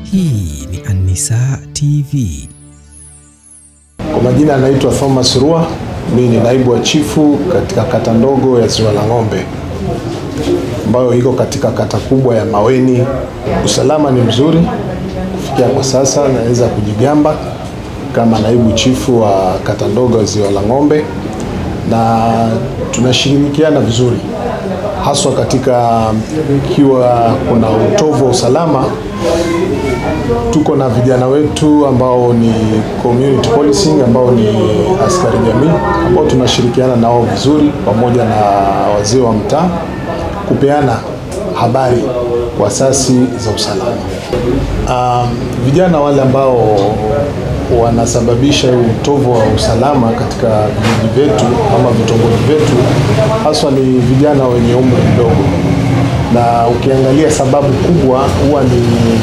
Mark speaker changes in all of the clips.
Speaker 1: Hii ni An-Nisaa TV.
Speaker 2: Kwa majina anaitwa Thomas Rua, mimi ni naibu wa chifu katika kata ndogo ya Ziwa la Ng'ombe ambayo iko katika kata kubwa ya Maweni. Usalama ni mzuri kufikia kwa sasa, naweza kujigamba kama naibu chifu wa kata ndogo ya Ziwa la Ng'ombe, na tunashirikiana vizuri haswa katika ikiwa kuna utovu wa usalama tuko na vijana wetu ambao ni community policing ambao ni askari jamii ambao tunashirikiana nao vizuri pamoja na wazee wa mtaa kupeana habari kwa asasi za usalama. Um, vijana wale ambao wanasababisha utovu wa usalama katika vijiji vyetu ama vitongoji vyetu haswa ni vijana wenye umri mdogo, na ukiangalia sababu kubwa huwa ni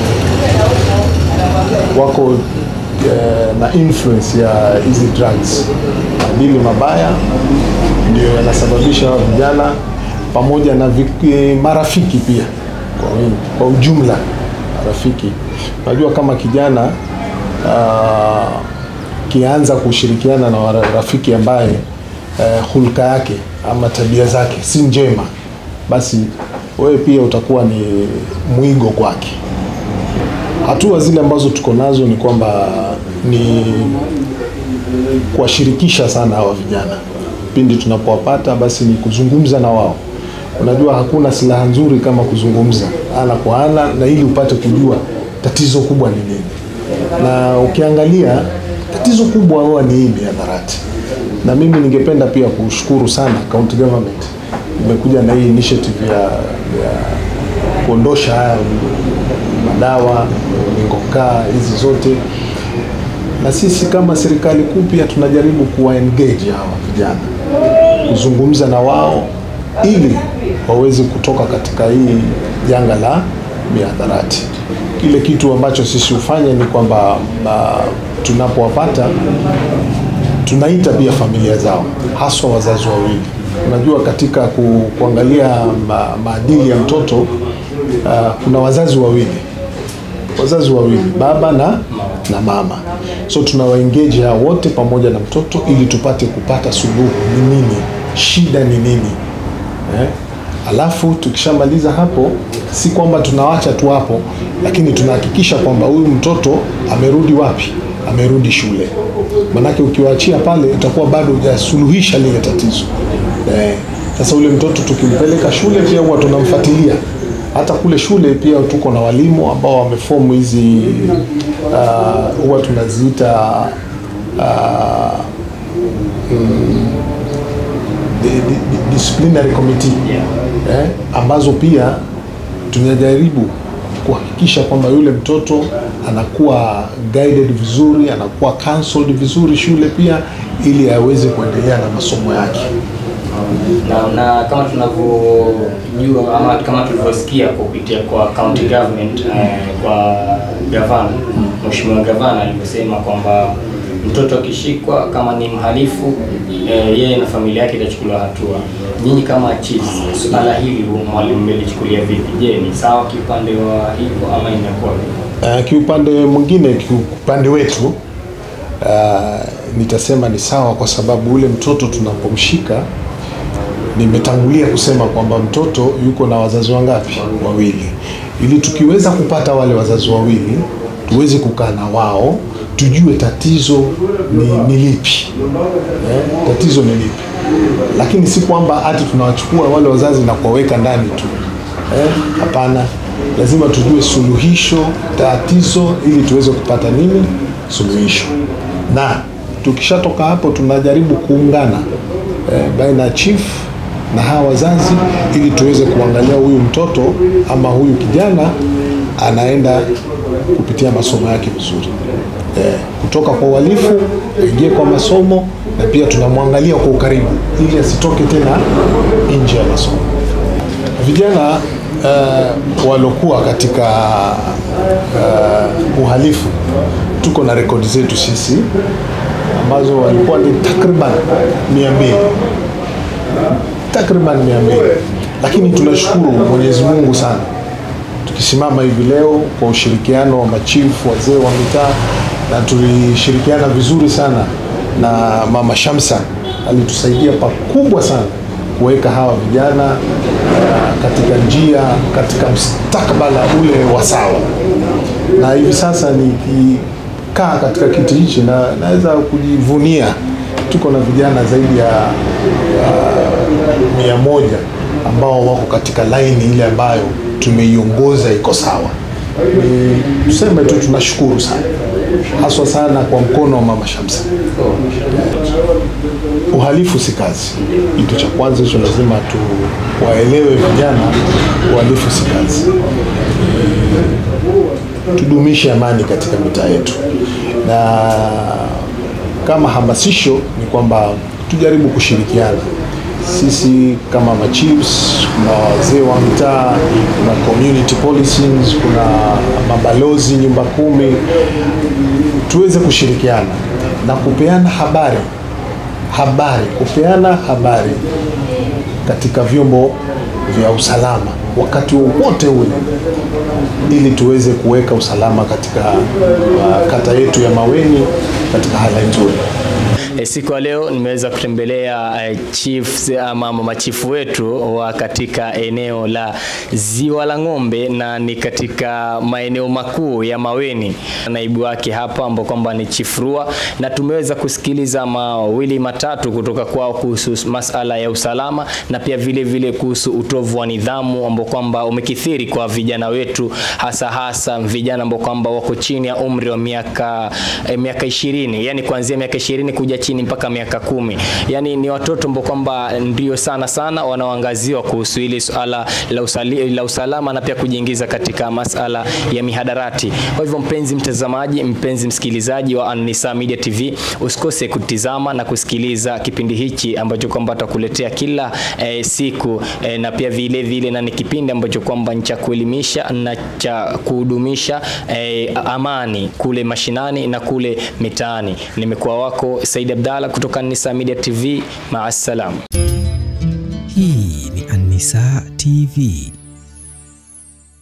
Speaker 2: wako eh, na influence ya hizi drugs, madili mabaya ndio yanasababisha hawa vijana pamoja na vik- marafiki pia kwa, wingi, kwa ujumla marafiki. Unajua kama kijana uh, kianza kushirikiana na wara- rafiki ambaye uh, hulka yake ama tabia zake si njema, basi wewe pia utakuwa ni mwigo kwake. Hatua zile ambazo tuko nazo ni kwamba ni kuwashirikisha sana hawa vijana pindi tunapowapata, basi ni kuzungumza na wao. Unajua hakuna silaha nzuri kama kuzungumza ana kwa ana, na ili upate kujua tatizo kubwa ni nini. Na ukiangalia tatizo kubwa huwa ni hii mihadarati, na mimi ningependa pia kushukuru sana county government imekuja na hii initiative ya, ya kuondosha haya madawa mingokaa hizi zote, na sisi kama serikali kuu pia tunajaribu kuwa engage hawa vijana, kuzungumza na wao ili waweze kutoka katika hii janga la mihadarati. Kile kitu ambacho sisi hufanya ni kwamba uh, tunapowapata tunaita pia familia zao, haswa wazazi wawili. Unajua, katika ku, kuangalia ma, maadili ya mtoto uh, kuna wazazi wawili wazazi wawili baba na, na mama, so tunawaengage hao wote pamoja na mtoto ili tupate kupata suluhu ni nini, shida ni nini eh? Alafu tukishamaliza hapo, si kwamba tunawacha tu hapo, lakini tunahakikisha kwamba huyu mtoto amerudi wapi? Amerudi shule. Manake ukiwaachia pale utakuwa bado hujasuluhisha lile tatizo eh. Sasa ule mtoto tukimpeleka shule pia huwa tunamfuatilia hata kule shule pia tuko na walimu ambao wamefomu hizi uh, huwa tunaziita uh, mm, di- di- di- disciplinary committee eh, ambazo pia tunajaribu kuhakikisha kwamba yule mtoto anakuwa guided vizuri, anakuwa counseled vizuri shule pia, ili aweze kuendelea na masomo yake.
Speaker 3: na, na kama tunavyojua ama kama tulivyosikia kupitia kwa county government eh, kwa gavana mheshimiwa gavana alivyosema kwamba mtoto akishikwa kama ni mhalifu eh, yeye na familia yake itachukuliwa hatua. Nyinyi kama chiefs, suala hili mwalimu mmelichukulia vipi? Je, ni sawa kiupande wa hivyo ama inakuwa vipi?
Speaker 2: Uh, kiupande mwingine, kiupande wetu uh, nitasema ni sawa, kwa sababu ule mtoto tunapomshika, nimetangulia kusema kwamba mtoto yuko na wazazi wangapi? Wawili, ili tukiweza kupata wale wazazi wawili tuweze kukaa na wao tujue tatizo ni, ni lipi eh, tatizo ni lipi, lakini si kwamba hati tunawachukua wale wazazi na kuwaweka ndani tu eh, hapana. Lazima tujue suluhisho tatizo, ili tuweze kupata nini suluhisho, na tukishatoka hapo tunajaribu kuungana eh, baina ya chief na hawa wazazi ili tuweze kuangalia huyu mtoto ama huyu kijana anaenda kupitia masomo yake vizuri eh, kutoka kwa uhalifu aingie kwa masomo, na pia tunamwangalia kwa ukaribu ili asitoke tena nje ya masomo. Vijana uh, walokuwa katika uh, uhalifu tuko na rekodi zetu sisi ambazo walikuwa ni takriban mia mbili takriban mia mbili lakini tunashukuru Mwenyezi Mungu sana tukisimama hivi leo kwa ushirikiano wa machifu, wazee wa mitaa, na tulishirikiana vizuri sana na mama Shamsa, alitusaidia pakubwa sana kuweka hawa vijana uh, katika njia, katika mustakabala ule wa sawa, na hivi sasa nikikaa katika kiti hichi na naweza kujivunia tuko na vijana zaidi ya uh, mia moja ambao wako katika laini ile ambayo tumeiongoza iko sawa. Ni tuseme tu tunashukuru sana, haswa sana kwa mkono wa mama Shamsa. Uhalifu si kazi, kitu cha kwanza hicho lazima tu waelewe vijana, uhalifu si kazi. Tudumishe amani katika mitaa yetu, na kama hamasisho ni kwamba tujaribu kushirikiana sisi kama machiefs, kuna wazee wa mtaa, kuna community policings, kuna mabalozi nyumba kumi, tuweze kushirikiana na kupeana habari habari, kupeana habari katika vyombo vya usalama wakati wowote ule, ili tuweze kuweka usalama katika uh, kata yetu ya Maweni katika hali nzuri.
Speaker 3: E, siku ya leo nimeweza kutembelea e, chiefs ama machifu wetu wa katika eneo la Ziwa la Ng'ombe na ni katika maeneo makuu ya Maweni. Naibu wake hapa ambao kwamba ni Chief Rua, na tumeweza kusikiliza mawili matatu kutoka kwao kuhusu masala ya usalama na pia vile vile kuhusu utovu wa nidhamu ambao kwamba umekithiri kwa vijana wetu, hasa hasa vijana ambao kwamba wako chini ya umri wa miaka eh, miaka ishirini, yani kuanzia miaka ishirini kuja chini mpaka miaka kumi. Yani ni watoto ambao kwamba ndio sana sana wanaoangaziwa kuhusu hili swala la, usali, la usalama na pia kujiingiza katika masala ya mihadarati. Kwa hivyo, mpenzi mtazamaji, mpenzi msikilizaji wa An-Nisa Media TV, usikose kutizama na kusikiliza kipindi hichi ambacho kwamba atakuletea kila eh, siku eh, na pia vile vile na ni kipindi ambacho kwamba ni cha kuelimisha na cha kuhudumisha eh, amani kule mashinani na kule mitaani. Nimekuwa wako Said Abdalla kutoka Nisa Media TV. Maasalam.
Speaker 1: Hii ni An-Nisa TV.